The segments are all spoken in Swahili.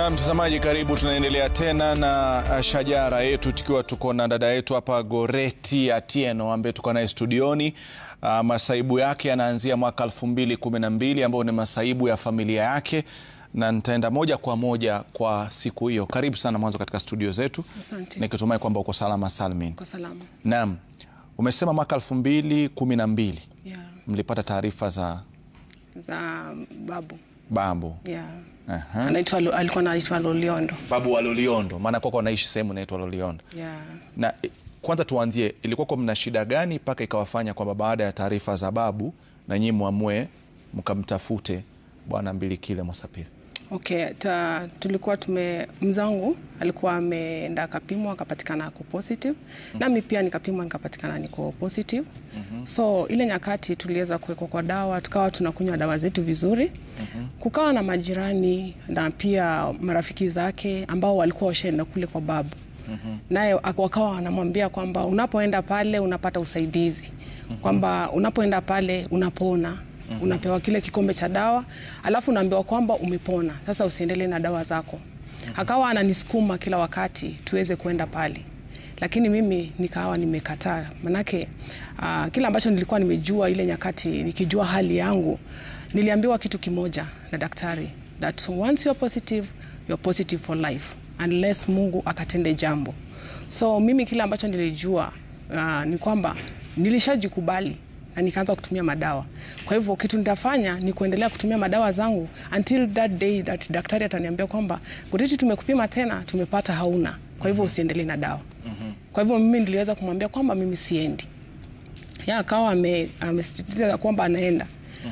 Na mtazamaji, karibu. Tunaendelea tena na uh, shajara yetu tukiwa tuko na dada yetu hapa Goreti Atieno ambaye tuko naye studioni. Uh, masaibu yake yanaanzia mwaka elfu mbili kumi na mbili ambayo ni masaibu ya familia yake, na nitaenda moja kwa moja kwa siku hiyo. Karibu sana mwanzo katika studio zetu, Asante. nikitumai kwamba uko salama salmin. Kwa salama. Naam, umesema mwaka elfu mbili kumi na mbili Yeah. mlipata taarifa za Za babu. babu Yeah. Aha. Anaitwa Lo- alikuwa anaitwa Loliondo. babu wa Loliondo, maana kwako anaishi sehemu inaitwa Loliondo. Yeah. na eh, kwanza tuanzie, ilikuwa mna shida gani mpaka ikawafanya kwamba baada ya taarifa za babu na nyinyi mwamue mkamtafute bwana Mbilikile Mwasapili? Okay, ta, tulikuwa tume mzangu alikuwa ameenda akapimwa akapatikana ako positive nami pia nikapimwa nikapatikana niko positive so ile nyakati tuliweza kuwekwa kwa dawa tukawa tunakunywa dawa zetu vizuri kukawa na majirani na pia marafiki zake ambao walikuwa washaenda kule kwa babu naye ak- wakawa wanamwambia kwamba unapoenda pale unapata usaidizi kwamba unapoenda pale unapona unapewa kile kikombe cha dawa alafu unaambiwa kwamba umepona sasa usiendelee na dawa zako akawa ananisukuma kila wakati tuweze kuenda pale lakini mimi nikawa nimekataa manake uh, kile ambacho nilikuwa nimejua ile nyakati nikijua hali yangu niliambiwa kitu kimoja na daktari that once you're positive you're positive for life unless mungu akatende jambo so mimi kile ambacho nilijua uh, ni kwamba nilishajikubali na nikaanza kutumia madawa kwa hivyo kitu nitafanya ni kuendelea kutumia madawa zangu until that day that daktari ataniambia kwamba Goreti tumekupima tena tumepata hauna kwa hivyo usiendelee na dawa kwa hivyo mimi niliweza kumwambia kwamba mimi siendi ya akawa ame- amesisitiza kwamba anaenda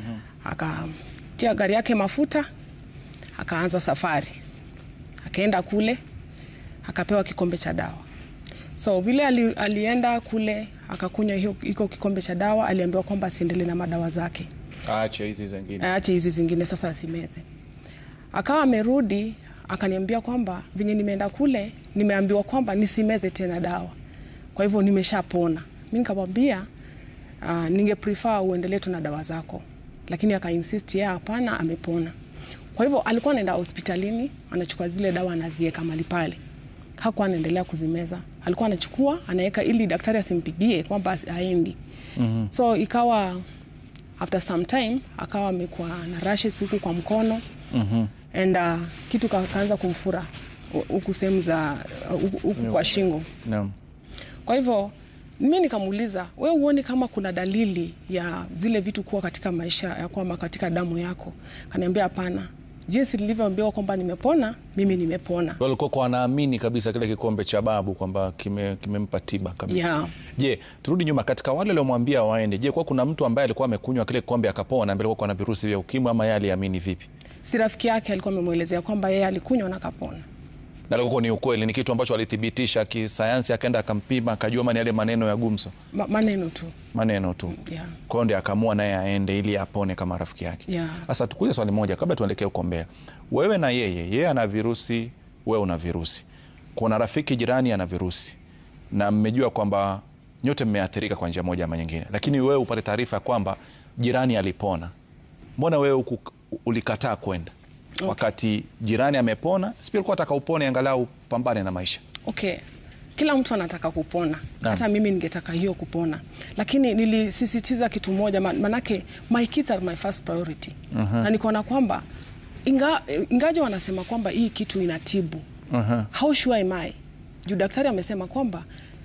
akatia gari yake mafuta akaanza safari akaenda kule akapewa kikombe cha dawa so vile ali, alienda kule akakunywa hiyo- hiko kikombe cha dawa aliambiwa kwamba asiendelee na madawa zake Aache hizi zingine. aache hizi zingine sasa asimeze akawa amerudi akaniambia kwamba venye nimeenda kule nimeambiwa kwamba nisimeze tena dawa kwa hivyo nimeshapona mi nikamwambia uh, ninge prefer uendelee tu na dawa zako lakini akainsist yeye hapana amepona kwa hivyo alikuwa anaenda hospitalini anachukua zile dawa anazieka mali pale hakuwa anaendelea kuzimeza alikuwa anachukua anaweka ili daktari asimpigie kwamba asi- haendi mm-hmm. so ikawa after some time akawa amekuwa na rashes huku kwa mkono mm-hmm. and uh, kitu ka- kaanza kumfura hu- huku sehemu za uh, huku huku kwa shingo Naam. kwa hivyo mi nikamuuliza we huoni kama kuna dalili ya zile vitu kuwa katika maisha ya kwamba katika damu yako kaniambia hapana jinsi nilivyoambiwa kwamba nimepona mimi nimepona walikuwa kwa wanaamini kabisa kile kikombe cha babu kwamba kime- kimempa tiba kabisa. Yeah. Je, turudi nyuma katika wale waliomwambia waende, je, kwa kuna mtu ambaye alikuwa amekunywa kile kikombe akapona ambaye alikuwa na virusi vya ukimwi ama yeye aliamini vipi? si rafiki yake alikuwa amemwelezea kwamba yeye alikunywa na kapona Na alikuwa ni ukweli, ni kitu ambacho alithibitisha kisayansi, akaenda akampima, akajua ma ni yale maneno ya gumzo, Ma, maneno tu maneno tu. yeah. Kwa hiyo ndio akaamua naye aende ili apone kama rafiki yake. Yeah. Sasa tukuulize swali moja kabla tuelekee huko mbele. Wewe na yeye, yeye ana virusi, wewe una virusi. Kuna rafiki jirani ana virusi. Na mmejua kwamba nyote mmeathirika kwa njia moja ama nyingine. Lakini wewe upate taarifa ya kwamba jirani alipona. Mbona wewe huku ulikataa kwenda? Wakati jirani amepona, si pia ulikuwa unataka upone angalau pambane na maisha. okay kila mtu anataka kupona Naam. hata mimi ningetaka hiyo kupona lakini nilisisitiza kitu moja ma- manake my kids are my first priority na nikaona kwamba inga, ingaje wanasema kwamba hii kitu inatibu how sure am I juu daktari amesema kwamba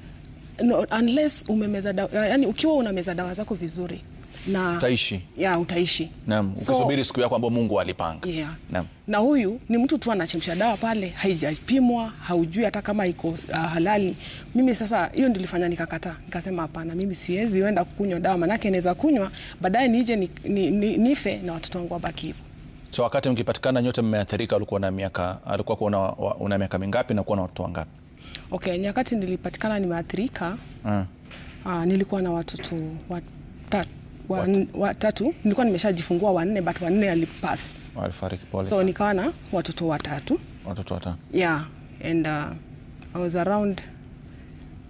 no, unless umemeza dawa, yani ukiwa unameza dawa zako vizuri na Utaishi. ya utaishi Naam, So- ukisubiri siku yako ambayo Mungu alipanga. Yeah. Naam. Na huyu ni mtu tu anachemsha dawa pale, haijapimwa, haujui hata kama iko uh, halali. Mimi sasa hiyo ndilifanya nikakataa, nikasema hapana, mimi siwezi enda kukunywa dawa, manake naweza kunywa baadaye nije ni, ni, ni, nife na watoto wangu wabaki hivyo. So wakati mkipatikana nyote mmeathirika, ulikuwa na miaka alikuwa una, wa- una miaka mingapi na kuwa na watoto wangapi? Okay, nyakati nilipatikana nimeathirika, Ah. uh, nilikuwa na watoto watatu wa, Wat- watatu nilikuwa nimeshajifungua wanne but wanne alipass Walifariki, pole so sana. nikawa na watoto watatu watoto watano. yeah and uh, i was around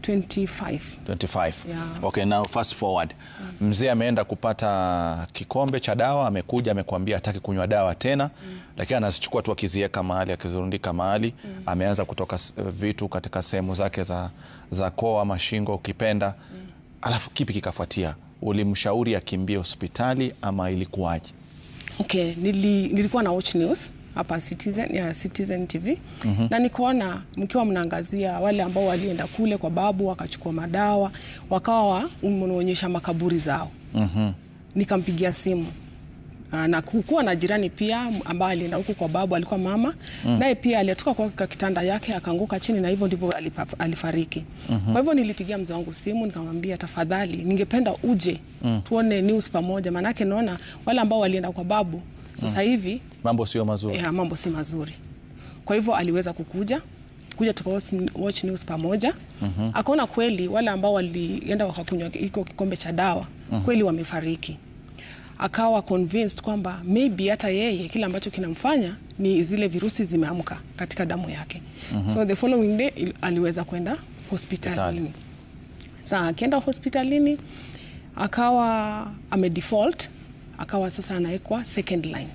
25 25. Yeah. Okay, now fast forward. Mzee ameenda kupata kikombe cha dawa, amekuja amekuambia hataki kunywa dawa tena, lakini anazichukua tu akiziweka mahali akizirundika mahali. Ameanza kutoka s- vitu katika sehemu zake za, za koo ama shingo ukipenda. Alafu kipi kikafuatia? Ulimshauri akimbie hospitali ama ilikuwaje? Okay, nili, nilikuwa na watch news hapa Citizen, ya Citizen TV na nikaona mkiwa mnaangazia wale ambao walienda kule kwa babu wakachukua madawa wakawa mnaonyesha makaburi zao. Nikampigia simu Ah, na kukuwa na jirani pia ambaye alienda huku kwa babu, alikuwa mama naye pia alitoka kwa kitanda yake akaanguka chini, na hivyo ndivyo alipa- alifariki. Kwa hivyo nilipigia mzee wangu simu nikamwambia, tafadhali, ningependa uje tuone news pamoja, maanake naona wale ambao walienda kwa babu sasa hivi Mambo sio mazuri. ya, mambo si mazuri. Kwa hivyo aliweza kukuja kuja tuka watch, watch news pamoja akaona kweli wale ambao walienda wakakunywa iko kikombe cha dawa kweli wamefariki. Akawa convinced kwamba maybe hata yeye kile ambacho kinamfanya ni zile virusi zimeamka katika damu yake. So the following day il- aliweza kwenda hospitalini. Sasa akienda hospitalini akawa amedefault, akawa sasa anawekwa second line.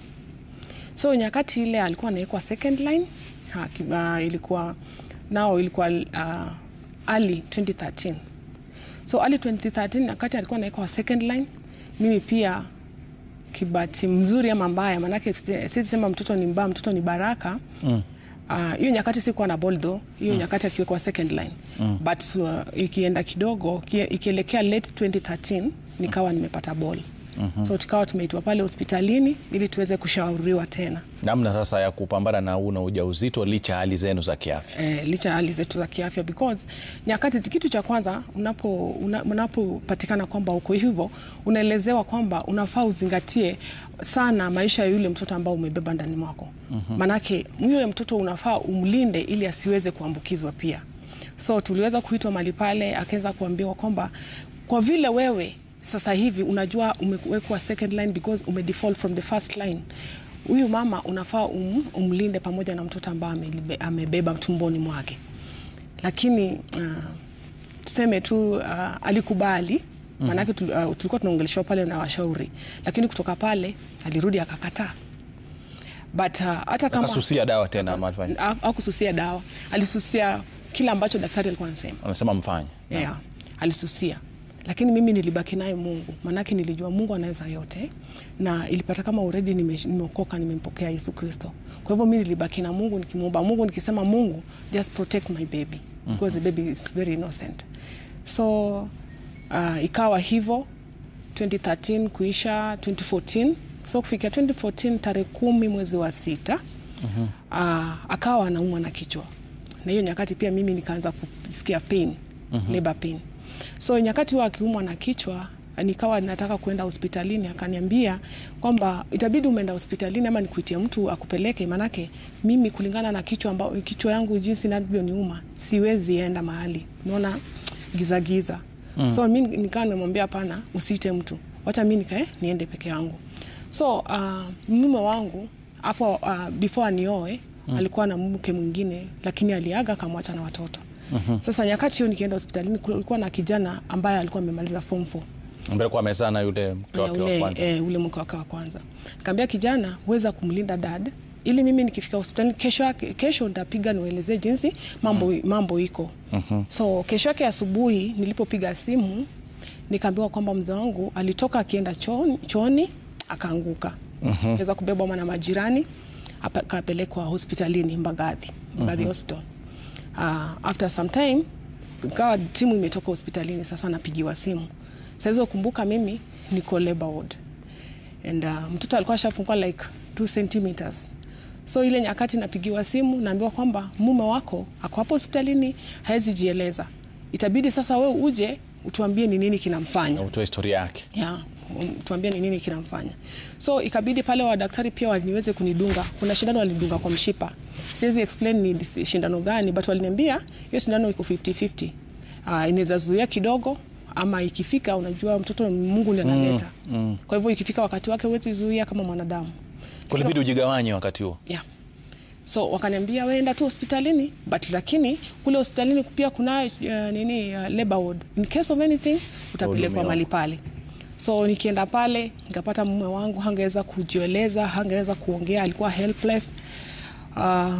So nyakati ile alikuwa anawekwa second line ha, ki- uh, ilikuwa nao ilikuwa uh, early 2013. So early 2013 nyakati alikuwa anawekwa second line, mimi pia kibati mzuri ama mbaya, maanake siwezi sema mtoto ni mbaya, mtoto ni baraka Ah, hiyo nyakati sikuwa na ball though, hiyo nyakati akiwekwa second line but uh, ikienda kidogo iki- ikielekea late 2013 nikawa nimepata ball so tukawa tumeitwa pale hospitalini ili tuweze kushauriwa tena Namna sasa ya kupambana na huu na ujauzito licha ya hali zenu za kiafya. eh, licha ya hali zetu za kiafya because nyakati, kitu cha kwanza unapo una- unapopatikana kwamba uko hivyo, unaelezewa kwamba unafaa uzingatie sana maisha ya yule mtoto ambao umebeba ndani mwako. Maanake yule mtoto unafaa umlinde ili asiweze kuambukizwa pia. So tuliweza kuitwa mali pale, akaweza kuambiwa kwamba kwa vile wewe sasa hivi unajua umewekwa second line because umedefault from the first line huyu mama unafaa um, umlinde pamoja na mtoto ambaye amelibe- amebeba tumboni mwake, lakini uh, tuseme tu uh, alikubali maanake tul, uh, tulikuwa tunaongeleshwa pale na washauri, lakini kutoka pale alirudi akakataa, but uh, hata kama Akasusia dawa tena ama alifanya? Ha- hakususia dawa, alisusia kile ambacho daktari alikuwa anasema Anasema mfanye. yeah, alisusia lakini mimi nilibaki naye Mungu, maanake nilijua Mungu anaweza yote, na ilipata kama already nime- nimeokoka, nimempokea Yesu Kristo. Kwa hivyo mi nilibaki na Mungu nikimwomba Mungu nikisema, Mungu just protect my baby because the baby is very innocent. So uh, ikawa hivyo 2013 kuisha 2014 so kufikia 2014 tarehe kumi mwezi wa sita uh, akawa anaumwa na kichwa, na hiyo nyakati pia mimi nikaanza kusikia pain labor pain. So nyakati huwa akiumwa na kichwa nikawa nataka kuenda hospitalini, akaniambia kwamba itabidi umeenda hospitalini ama nikuitie mtu akupeleke, manake mimi kulingana na kichwa ambao kichwa yangu jinsi inavyoniuma siwezi enda mahali, naona giza giza. So mi nikawa nimemwambia hapana, usiite mtu, wacha mi nikae niende peke yangu. So uh, mume wangu hapo uh, before anioe alikuwa na mke mwingine, lakini aliaga akamwacha na watoto. Sasa nyakati hiyo nikienda hospitalini, kulikuwa na kijana ambaye alikuwa amemaliza form 4 Mbele kwa amezaa na yule mke ya wake wa ule, kwanza. eh, ule mke wake wa kwanza. Nikamwambia kijana, huweza kumlinda dad ili mimi nikifika hospitali kesho yake kesho nitapiga niwaelezee jinsi mambo, mambo iko. So kesho yake asubuhi nilipopiga simu nikaambiwa kwamba mzee wangu alitoka akienda chooni, chooni akaanguka. Kaweza kubebwa na majirani apa- akapelekwa hospitalini Mbagathi, Mbagathi Hospital. Uh, after some time ikawa timu imetoka hospitalini, sasa napigiwa simu. Sasa kumbuka mimi niko labor ward and uh, mtoto alikuwa ashafungua like 2 centimeters so ile nyakati napigiwa simu naambiwa kwamba mume wako ako hapo hospitalini hawezi jieleza itabidi sasa we uje utuambie ni nini kinamfanya Na utoe historia yake. yeah, um, tuambie ni nini kinamfanya. So ikabidi pale wadaktari pia waniweze kunidunga. Kuna shindano walidunga kwa mshipa, siwezi explain ni dis- shindano gani, but waliniambia hiyo shindano iko 50-50. Uh, inaweza zuia kidogo ama ikifika, unajua mtoto Mungu ndiye analeta kwa hivyo ikifika wakati wake huwezi zuia kama mwanadamu Kulibidi ujigawanye wakati huo. yeah. so wakaniambia weenda tu hospitalini but lakini kule hospitalini pia kuna uh, nini uh, labor ward in case of anything utapelekwa Hudumiwa. mali pale so nikienda pale nikapata mume wangu hangeweza kujieleza hangeweza kuongea alikuwa helpless uh,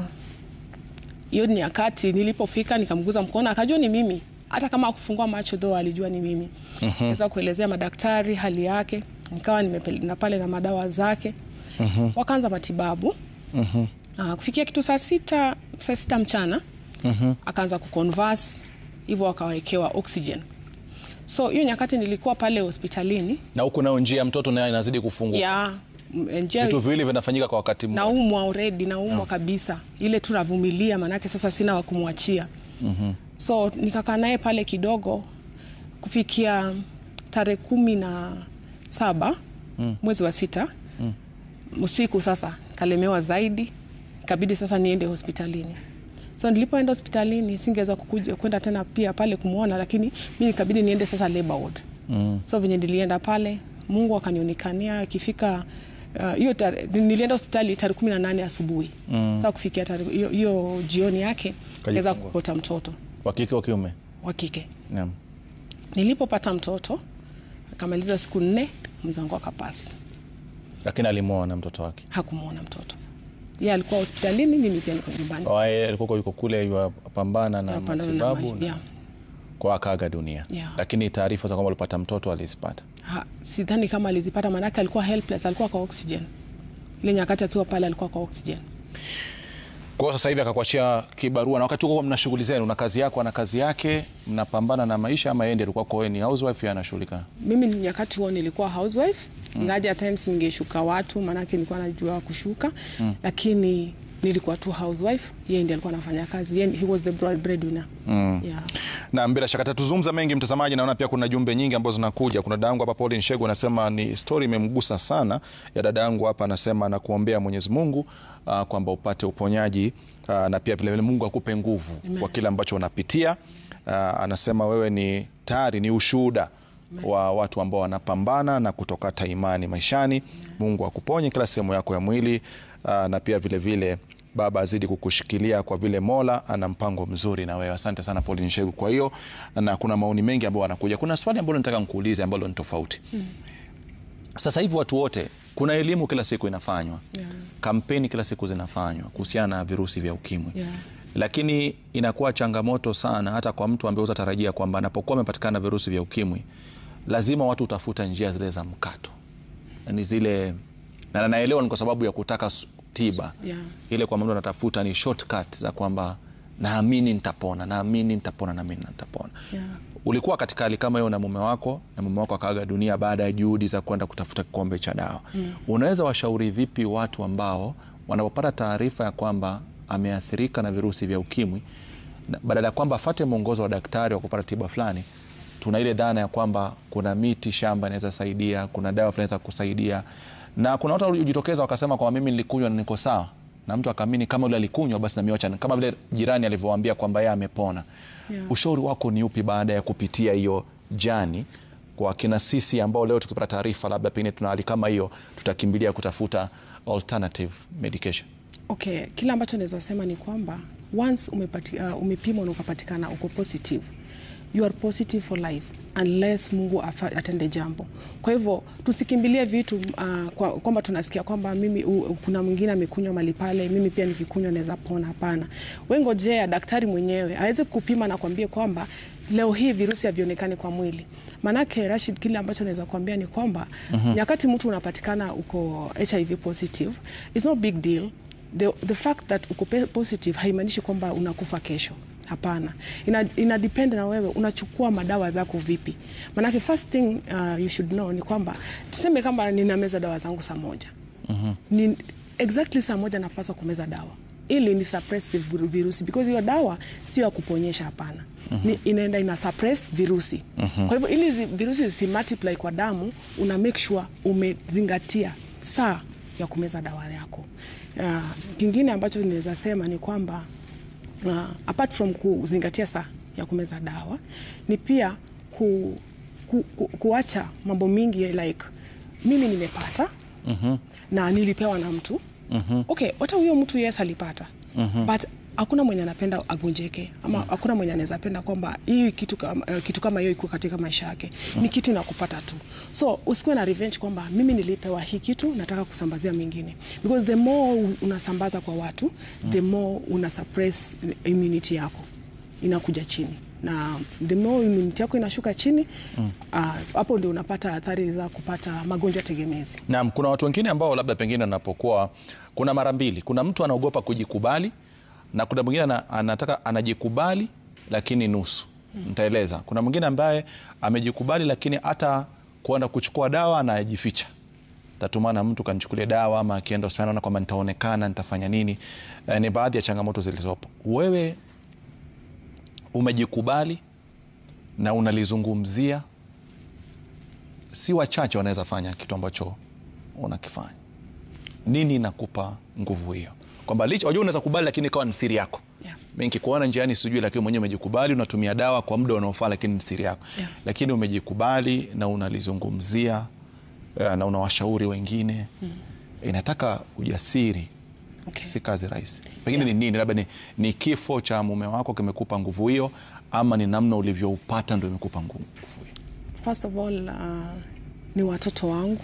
hiyo ni nyakati nilipofika nikamguza mkono akajua ni mimi hata kama akufungua macho dho alijua ni mimi mm-hmm. weza kuelezea madaktari hali yake nikawa nimepeleka pale na madawa zake mm-hmm. wakaanza matibabu mm-hmm. uh, kufikia kitu saa sita saa sita mchana mm-hmm. akaanza kuconverse hivyo akawekewa oxygen so hiyo nyakati nilikuwa pale hospitalini na huku nao njia ya mtoto nayo inazidi kufunguka ya m- njia vitu viwili vinafanyika kwa wakati mmoja naumwa already naumwa kabisa ile tu navumilia maanake sasa sina wa kumwachia mm-hmm. so nikakaa naye pale kidogo kufikia tarehe kumi na saba mm. mwezi wa sita mm. usiku sasa kalemewa zaidi ikabidi sasa niende hospitalini so nilipoenda hospitalini singeweza kukuja kwenda tena pia pale kumwona lakini mi nikabidi niende sasa labor ward mm. so venye nilienda pale mungu akanionekania ikifika uh, hiyo uh, nilienda hospitali tarehe kumi na nane asubuhi mm. saa kufikia tarehe- hiyo- hiyo jioni yake naweza Kajifungua. kupata mtoto wa kike wa kiume wa kike Naam. nilipopata mtoto akamaliza siku nne mzangu akapasi lakini alimwona mtoto wake hakumwona mtoto ye alikuwa hospitalini mimi pia niko nyumbani Wae, alikuwa yuko kule yuwapambana na Napambana na matibabu ma- na yeah. kwa akaaga dunia Yeah. lakini taarifa za kwamba alipata mtoto alizipata Ha, sidhani kama alizipata maanake alikuwa helpless alikuwa kwa oxygen ile nyakati akiwa pale alikuwa kwa oxygen kwa hiyo sasa hivi akakuachia kibarua na wakati huo mna shughuli zenu na kazi yako ana kazi yake mnapambana na maisha ama yeye ndiye alikuwa kwa ni housewife yeye anashughulika mimi ni nyakati huo nilikuwa housewife mm. ngaja times ningeshuka watu maanake nilikuwa najua kushuka mm. lakini nilikuwa tu housewife yeye ndiye alikuwa anafanya kazi yeye, he was the broad breadwinner mm. yeah. na bila shaka tatuzungumza mengi mtazamaji naona pia kuna jumbe nyingi ambazo zinakuja kuna dada yangu hapa Pauline Shegu anasema ni story imemgusa sana ya dada yangu hapa anasema nakuombea Mwenyezi Mungu uh, kwamba upate uponyaji uh, na pia vile vile Mungu akupe nguvu kwa kile ambacho unapitia uh, anasema wewe ni tayari ni ushuhuda wa watu ambao wanapambana na kutokata imani maishani Mungu akuponye kila sehemu yako ya mwili uh, na pia vile vile Baba azidi kukushikilia kwa vile Mola ana mpango mzuri na wewe. Asante sana Pauline Shegu. Kwa hiyo na kuna maoni mengi ambayo wanakuja. Kuna swali ambalo nataka nikuulize ambalo ni tofauti. Sasa hivi watu wote, kuna elimu kila siku inafanywa Yeah. kampeni kila siku zinafanywa kuhusiana na virusi vya ukimwi Yeah. lakini inakuwa changamoto sana hata kwa mtu ambaye utatarajia kwamba anapokuwa amepatikana virusi vya ukimwi lazima watu utafuta njia zile za mkato yani zile na naelewa ni kwa sababu ya kutaka s- tiba Yeah. ile kwamba mtu anatafuta ni shortcut za kwamba naamini nitapona naamini nitapona naamini nitapona Yeah. ulikuwa katika hali kama hiyo na mume wako na mume wako akaaga dunia baada ya juhudi za kwenda kutafuta kikombe cha dawa mm. unaweza washauri vipi watu ambao wanapopata taarifa ya kwamba ameathirika na virusi vya ukimwi na badala ya kwamba afate mwongozo wa daktari wa kupata tiba fulani tuna ile dhana ya kwamba kuna miti shamba inaweza saidia kuna dawa fulani za kusaidia na kuna watu waliojitokeza wakasema kwamba mimi nilikunywa na niko sawa na mtu akaamini kama yule alikunywa basi nami wacha kama vile jirani alivyowaambia kwamba yeye amepona Yeah. ushauri wako ni upi baada ya kupitia hiyo jani kwa kina sisi ambao leo tukipata taarifa labda pengine tuna hali kama hiyo tutakimbilia kutafuta alternative medication Okay, kile ambacho naweza sema ni kwamba once umepati, uh, umepimwa na ukapatikana uko positive you are positive for life unless Mungu afa, atende jambo. Kwa hivyo tusikimbilie vitu uh, kwa- kwamba tunasikia kwamba mimi u, kuna mwingine amekunywa mali pale, mimi pia nikikunywa naweza pona. Hapana, wengojea daktari mwenyewe aweze kupima na kuambia kwamba leo hii virusi havionekani kwa mwili. Manake Rashid, kile ambacho naweza kuambia ni kwamba mm-hmm. nyakati mtu unapatikana uko HIV positive is no big deal the, the fact that uko pe- positive haimaanishi kwamba unakufa kesho hapana ina, ina depend na wewe unachukua madawa zako vipi manake first thing uh, you should know ni kwamba tuseme kama ninameza dawa zangu saa moja mm-hmm. ni exactly saa moja napaswa kumeza dawa ili ni suppress the viru- virusi because hiyo dawa sio ya kuponyesha hapana mm-hmm. inaenda ina suppress virusi mm-hmm. kwa hivyo ili zi, virusi zisi multiply kwa damu una make sure umezingatia saa ya kumeza dawa yako uh, kingine ambacho ninaweza sema ni kwamba uh, apart from kuzingatia saa ya kumeza dawa ni pia ku, ku, ku, kuacha mambo mingi like mimi nimepata mm-hmm. na nilipewa na mtu okay hata huyo mtu yes alipata but hakuna mwenye anapenda agonjeke ama hakuna mwenye anaweza penda kwamba hii kitu kama, uh, kitu kama hiyo iko katika maisha yake ni kitu inakupata tu so usikuwe na revenge kwamba mimi nilipewa hii kitu nataka kusambazia mengine because the more unasambaza kwa watu the more una suppress immunity yako inakuja chini na the more immunity yako inashuka chini ah, hapo ndio unapata athari za kupata magonjwa tegemezi Naam, kuna watu wengine ambao labda pengine anapokuwa kuna mara mbili, kuna mtu anaogopa kujikubali na kuna mwingine ana- anataka anajikubali lakini nusu. Nitaeleza. Kuna mwingine ambaye amejikubali lakini hata kuenda kuchukua dawa anajificha. Tatumana mtu kanichukulia dawa ama akienda hospitali anaona kwamba nitaonekana, nitafanya nini. Eh, ni baadhi ya changamoto zilizopo. Wewe umejikubali na unalizungumzia si wachache wanaweza fanya kitu ambacho unakifanya. Nini inakupa nguvu hiyo? Kwamba licha wajua, unaweza kubali lakini ikawa ni siri yako. Yeah. Mimi nikikuona njiani sijui, lakini mwenyewe umejikubali, unatumia dawa kwa muda unaofaa, lakini ni siri yako. Yeah. Lakini umejikubali na unalizungumzia eh, na unawashauri wengine. Inataka ujasiri, Okay. si kazi rahisi. Pengine Yeah. ni nini? Labda ni, ni kifo cha mume wako kimekupa nguvu hiyo, ama ni namna ulivyoupata ndio imekupa nguvu hiyo? First of all uh, ni watoto wangu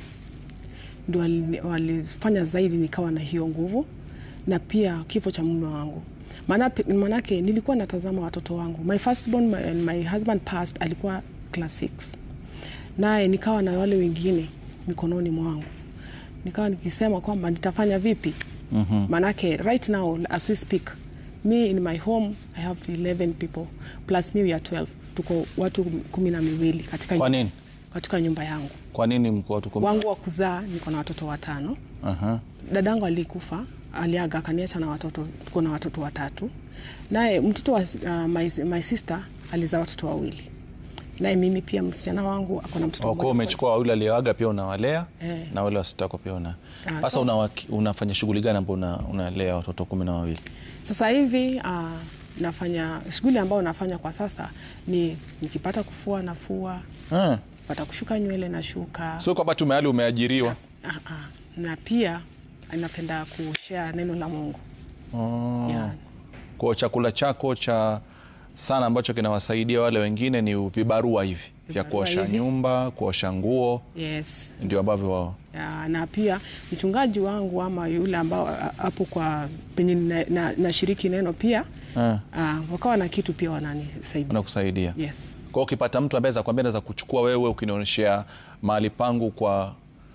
ndio wali- walifanya zaidi nikawa na hiyo nguvu, na pia kifo cha mume wangu. Maana- Maanake nilikuwa natazama watoto wangu. My firstborn, my, my husband passed, alikuwa class 6 naye nikawa na wale wengine mikononi mwangu, nikawa nikisema kwamba nitafanya vipi? Maanake right now as we speak me in my home I have 11 people plus me we are 12 tuko watu kumi na miwili katika, Kwa nini? katika nyumba yangu Kwa nini mko watu kumi? wangu wa kuzaa niko na watoto watano Aha. dadangu alikufa aliaga akaniacha na watoto tuko na watoto watatu naye mtoto wa uh, my, my sister alizaa watoto wawili naye mimi pia msichana wangu ako na mtoto Kwa mmoja. umechukua wawili alioaga pia unawalea Eh. na wale wasitako pia una Ah, sasa so- una, unafanya shughuli gani ambao una, unalea watoto kumi na wawili? Sasa hivi uh, nafanya shughuli ambayo nafanya kwa sasa ni nikipata kufua nafua, Ah. pata kushuka nywele na shuka Sio kwamba tu mahali umeajiriwa. ah, ah. na pia napenda kushare neno la Mungu Oh. yeah. Kwa chakula chako cha sana ambacho kinawasaidia wale wengine ni vibarua hivi vya Vibarua kuosha hivi. nyumba, kuosha nguo, Yes. ndio ambavyo wao Ya, na pia mchungaji wangu ama yule ambao a- hapo kwa penye nashiriki na, nashiriki neno pia Ah. ah, wakawa na kitu pia wananisaidia. wanakusaidia. Yes. Kwa hiyo ukipata mtu ambaye kwambia naweza kuchukua wewe ukinionyeshea mahali pangu kwa,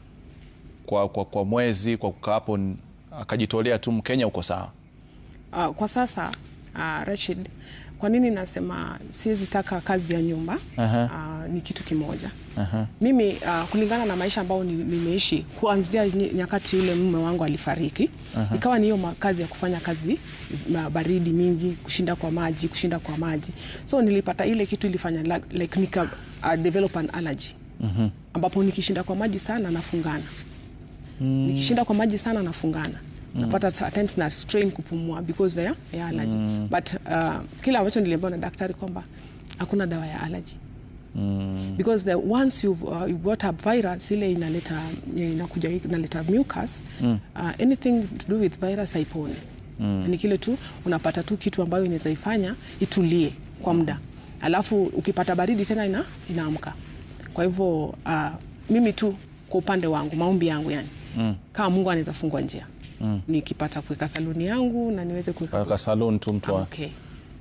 kwa, kwa, kwa mwezi kwa kukaa hapo n- akajitolea tu Mkenya, uko sawa. Uh, kwa sasa uh, Rashid, kwa nini nasema siwezi taka kazi ya nyumba Aha. uh, ni kitu kimoja Aha. mimi uh, kulingana na maisha ambayo ni- nimeishi kuanzia ny- nyakati yule mume wangu alifariki ikawa ni hiyo ma- kazi ya kufanya kazi ma- baridi mingi kushinda kwa maji kushinda kwa maji so nilipata ile kitu ilifanya la- like nika uh, develop an allergy ambapo nikishinda kwa maji sana nafungana nikishinda kwa maji sana nafungana napata at times na strain kupumua because ya, ya allergy but uh, kile ambacho niliambiwa na daktari kwamba hakuna dawa ya allergy because the once you've, uh, you've got a virus ile inaleta inakuja inaleta mucus uh, anything to do with virus haiponi ni kile tu unapata tu kitu ambayo inaweza ifanya itulie kwa muda alafu ukipata baridi tena ina, inaamka kwa hivyo uh, mimi tu kwa upande wangu maombi yangu yani mm. kama mungu anaweza fungua njia mm. nikipata kuweka saluni yangu na niweze kuweka Kaka salon tu mtu I'm wa okay.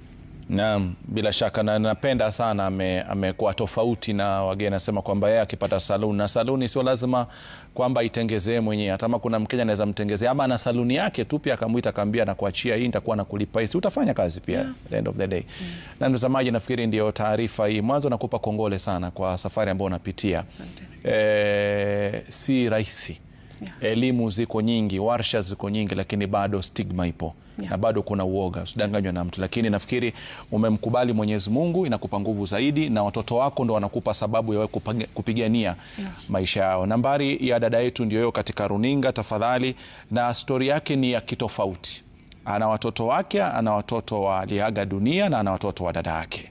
Naam, bila shaka na napenda sana ame- amekuwa tofauti na wageni, anasema kwamba yeye akipata saluni na saluni sio lazima kwamba itengezee mwenyewe, hata kama kuna Mkenya anaweza mtengezea ama ana saluni yake tu pia akamwita akaambia nakuachia hii nitakuwa nakulipa hii, si utafanya kazi pia at the end of the day. Na mtazamaji, nafikiri ndio taarifa hii. Mwanzo nakupa kongole sana kwa safari ambayo unapitia. Asante. Eh, si rahisi Yeah. elimu ziko nyingi, warsha ziko nyingi, lakini bado stigma ipo Yeah. na bado kuna uoga, usidanganywe na mtu. Lakini nafikiri umemkubali Mwenyezi Mungu, inakupa nguvu zaidi, na watoto wako ndo wanakupa sababu ya wewe kupige- kupigania maisha yao. Nambari ya dada yetu ndio hiyo katika runinga, tafadhali, na stori yake ni ya kitofauti. Ana watoto wake, ana watoto wa aliaga dunia na ana watoto wa dada yake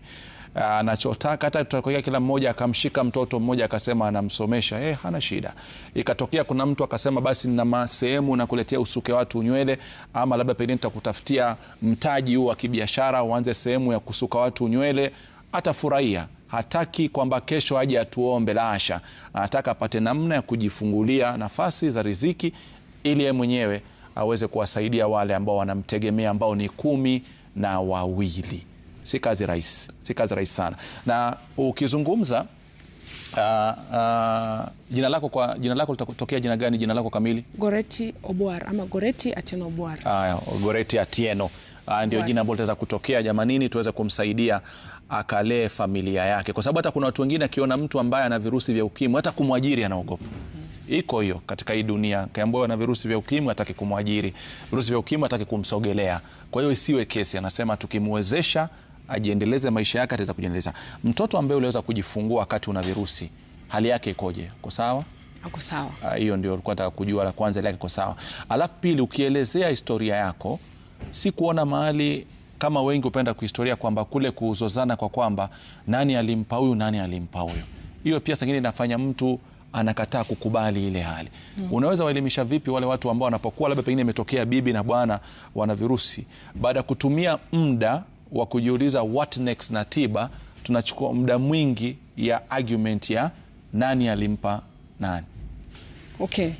anachotaka. Hata tutokea kila mmoja akamshika mtoto mmoja akasema anamsomesha, eh, hana shida. Ikatokea kuna mtu akasema basi nina sehemu nakuletea usuke watu nywele, ama labda pengine nitakutafutia mtaji huu wa kibiashara, uanze sehemu ya kusuka watu nywele, atafurahia hataki kwamba kesho aje atuombe, la hasha. Anataka apate namna ya kujifungulia nafasi za riziki ili yeye mwenyewe aweze kuwasaidia wale ambao wanamtegemea ambao ni kumi na wawili. Si kazi rahisi, si kazi rahisi sana. Na ukizungumza uh, uh, jina lako kwa jina lako litatokea jina gani? Jina lako kamili? Goreti Obwar ama Goreti Atieno Obwar. Aya, Goreti Atieno. Uh, ndio jina ambalo litaweza kutokea jamanini, tuweze kumsaidia akalee familia yake, kwa sababu hata kuna watu wengine akiona mtu ambaye ana virusi vya ukimwi hata kumwajiri anaogopa. Iko hiyo katika hii dunia, kaambiwa na virusi vya ukimwi hataki kumwajiri, virusi vya ukimwi hataki kumsogelea. Kwa hiyo isiwe kesi, anasema tukimwezesha ajiendeleze maisha yake ataweza kujiendeleza. Mtoto ambaye uliweza kujifungua wakati una virusi, hali yake ikoje? Ko sawa? Ako sawa. Hiyo ndio ulikuwa nataka kujua, la kwanza, hali yake iko sawa. Alafu pili, ukielezea historia yako, si kuona mahali kama wengi hupenda kuhistoria kwamba kule kuzozana kwa kwamba nani alimpa huyu nani alimpa huyu, hiyo pia sangine inafanya mtu anakataa kukubali ile hali mm. Unaweza waelimisha vipi wale watu ambao wanapokuwa labda pengine imetokea bibi na bwana wana virusi, baada ya kutumia muda wa kujiuliza what next na tiba, tunachukua muda mwingi ya argument ya nani alimpa nani. Okay.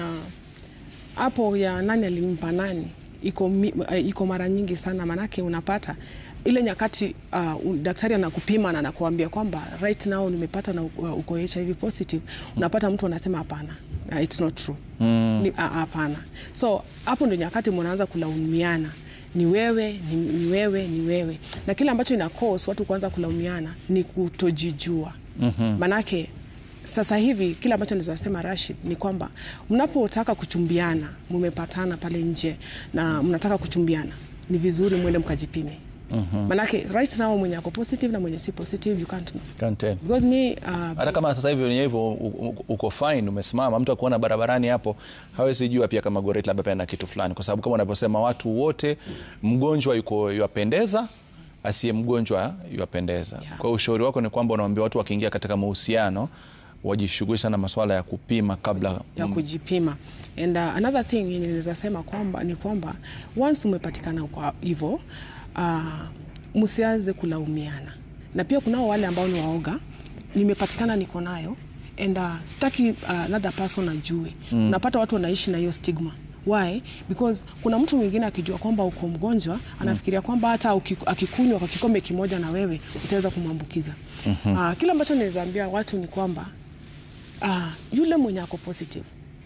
Hapo uh, ya nani alimpa nani iko, uh, iko mara nyingi sana, manake unapata ile nyakati uh, daktari anakupima na anakuambia kwamba right now nimepata na uh, uko HIV positive, unapata mtu anasema hapana, uh, it's not true mm. Hapana. So hapo ndio nyakati mnaanza kulaumiana ni wewe ni, ni wewe ni wewe, na kile ambacho ina cause watu kuanza kulaumiana ni kutojijua mm -hmm. Manake sasa hivi kile ambacho naweza sema Rashid ni kwamba mnapotaka kuchumbiana, mmepatana pale nje na mnataka kuchumbiana, ni vizuri mwende mkajipime. Mm -hmm. Manake right now mwenye ako positive na mwenye si positive you can't know. Can't tell. Because me, uh, hata kama sasa hivi wenye hivyo uko fine, umesimama, mtu akuona barabarani hapo hawezi jua pia kama Goreti labda pia na kitu fulani, kwa sababu kama unavyosema watu wote, mgonjwa yuko yuapendeza, asiye mgonjwa yuapendeza. Yeah. Kwa ushauri wako ni kwamba unawaambia watu wakiingia katika mahusiano wajishughulisha na masuala ya kupima kabla ya kujipima. And uh, another thing yenye naweza sema kwamba ni kwamba once umepatikana kwa hivyo uh, msianze kulaumiana, na pia kunao wale ambao ni waoga, nimepatikana niko nayo and uh, sitaki uh, another person ajue. Mm. Unapata watu wanaishi na hiyo stigma Why? Because kuna mtu mwingine akijua kwamba uko mgonjwa anafikiria kwamba hata akikunywa kwa kikombe kimoja na wewe utaweza kumwambukiza. mm -hmm. Uh, kile ambacho naweza ambia watu ni kwamba uh, yule mwenye ako positive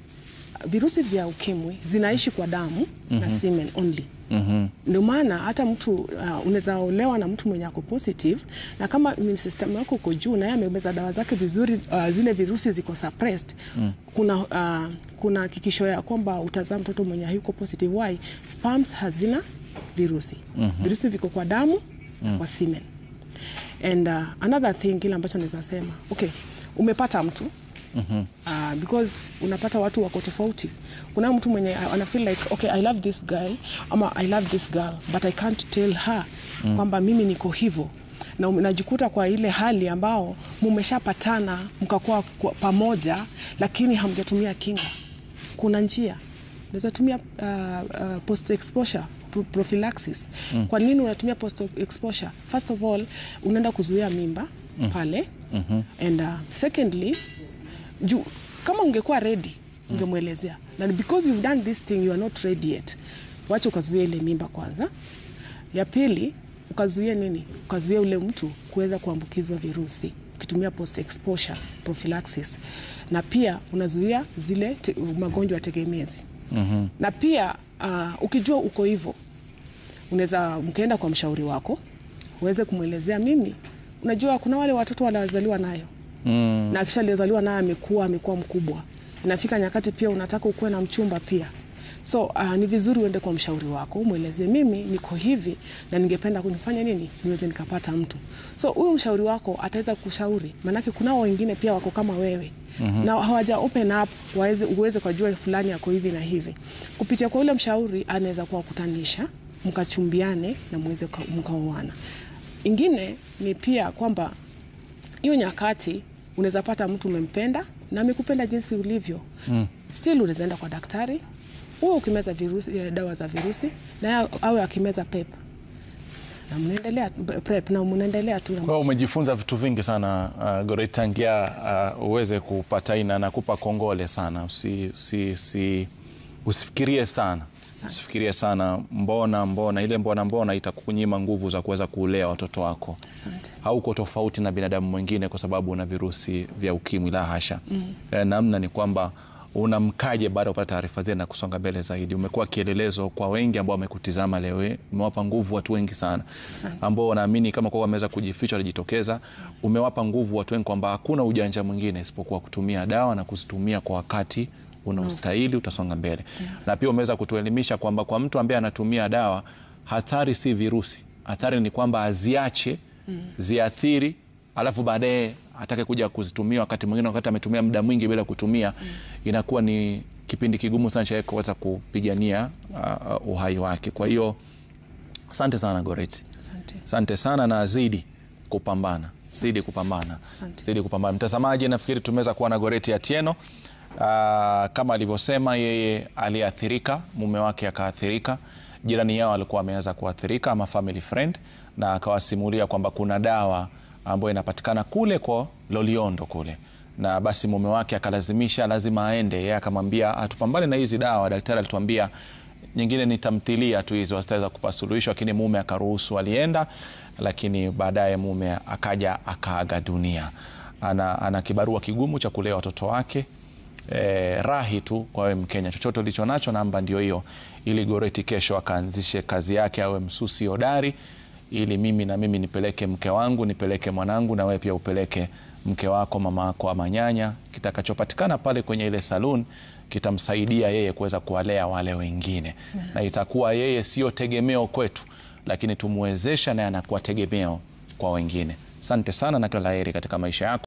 virusi vya ukimwi zinaishi kwa damu mm -hmm. na semen only mm -hmm. Ndio maana hata mtu uh, unaweza olewa na mtu mwenye ako positive na kama immune system yako uko juu na yeye amemeza dawa zake vizuri, uh, zile virusi ziko suppressed mm. kuna uh, kuna hakikisho ya kwamba utazaa mtoto mwenye hayuko positive. Why? Sperms hazina virusi mm -hmm. virusi viko kwa damu mm. kwa semen and uh, another thing kile ambacho naweza sema okay, umepata mtu Mm -hmm. Uh, because unapata watu wako tofauti. Kuna mtu mwenye ana feel like okay, I love this guy ama I love this girl but I can't tell her mm. kwamba mimi niko hivyo, na unajikuta kwa ile hali ambao mumeshapatana mkakuwa pamoja, lakini hamjatumia kinga. Kuna njia unaweza tumia uh, uh, post exposure prophylaxis mm. Kwa nini unatumia post exposure? First of all unaenda kuzuia mimba mm. pale mm -hmm. and uh, secondly juu kama ungekuwa ready ungemwelezea, na because you've done this thing you are not ready yet, wacha ukazuia ile mimba kwanza. Ya pili ukazuia nini? Ukazuia ule mtu kuweza kuambukizwa virusi ukitumia post exposure prophylaxis, na pia unazuia zile te, magonjwa tegemezi mm -hmm. na pia uh, ukijua uko hivyo, unaweza mkaenda kwa mshauri wako uweze kumwelezea, mimi unajua kuna wale watoto wanazaliwa nayo Mm. na kisha aliyezaliwa naye amekuwa amekuwa mkubwa, inafika nyakati pia unataka ukuwe na mchumba pia, so uh, ni vizuri uende kwa mshauri wako umwelezee, mimi niko hivi na ningependa kunifanya nini niweze nikapata mtu. So huyu mshauri wako ataweza kushauri, maanake kunao wengine pia wako kama wewe mm -hmm. na hawaja open up waweze uweze kujua fulani ako hivi na hivi. Kupitia kwa ule mshauri anaweza kuwakutanisha mkachumbiane na muweze mkaoana. ingine ni pia kwamba hiyo nyakati unaweza pata mtu umempenda na amekupenda jinsi ulivyo mm. still unaweza enda kwa daktari huo ukimeza virusi, eh, dawa za virusi na yeye awe akimeza pep na mnaendelea prep na mnaendelea tu na Kwa hiyo umejifunza vitu vingi sana uh, Goret, tangia uh, uweze kupata ina nakupa kongole sana. Usi, usi, usi, usifikirie sana usifikirie sana mbona mbona, ile mbona mbona itakunyima nguvu za kuweza kulea watoto wako. Asante. Hauko tofauti na binadamu mwingine kwa sababu una virusi vya ukimwi, la hasha. mm. E, namna ni kwamba unamkaje baada ya kupata taarifa zile na kusonga mbele zaidi. Umekuwa kielelezo kwa wengi ambao wamekutizama leo hii, umewapa nguvu watu wengi sana Asante. ambao wanaamini kama kwa wameweza kujificha walijitokeza. Umewapa nguvu watu wengi kwamba hakuna ujanja mwingine isipokuwa kutumia dawa na kuzitumia kwa wakati unaostahili, utasonga mbele. Na pia umeweza kutuelimisha kwamba kwa mtu ambaye anatumia dawa, hatari si virusi, hatari ni kwamba aziache ziathiri, alafu baadaye atake kuja kuzitumia wakati mwingine, wakati ametumia muda mwingi bila kutumia, inakuwa ni kipindi kigumu sana cha yeye kuweza kupigania uh, uh, uhai wake. Kwa hiyo asante sana Goret. Asante. Asante sana na zidi kupambana, zidi kupambana, Asante. zidi kupambana. Mtazamaji, nafikiri tumeweza kuwa na Goreti Atieno. Aa, kama alivyosema yeye aliathirika, mume wake akaathirika, jirani yao alikuwa ameweza kuathirika ama family friend, na akawasimulia kwamba kuna dawa ambayo inapatikana kule kwa Loliondo kule na basi mume wake akalazimisha lazima aende. Yeye akamwambia atupambane na hizi dawa. Daktari alituambia nyingine ni tamthilia tu hizo zitaweza kupa suluhisho, lakini mume akaruhusu, alienda, lakini baadaye mume akaja akaaga dunia. Ana, ana kibarua kigumu cha kulea watoto wake. E, rahi tu kwa wewe Mkenya, chochote ulicho nacho, namba ndio hiyo, ili Goreti kesho akaanzishe kazi yake, awe msusi hodari, ili mimi na mimi nipeleke mke wangu, nipeleke mwanangu, na wewe pia upeleke mke wako, mama wako ama nyanya. Kitakachopatikana pale kwenye ile saloon kitamsaidia yeye kuweza kuwalea wale wengine, na itakuwa yeye sio tegemeo kwetu, lakini tumwezesha naye anakuwa tegemeo kwa wengine. Asante sana na kila la heri katika maisha yako.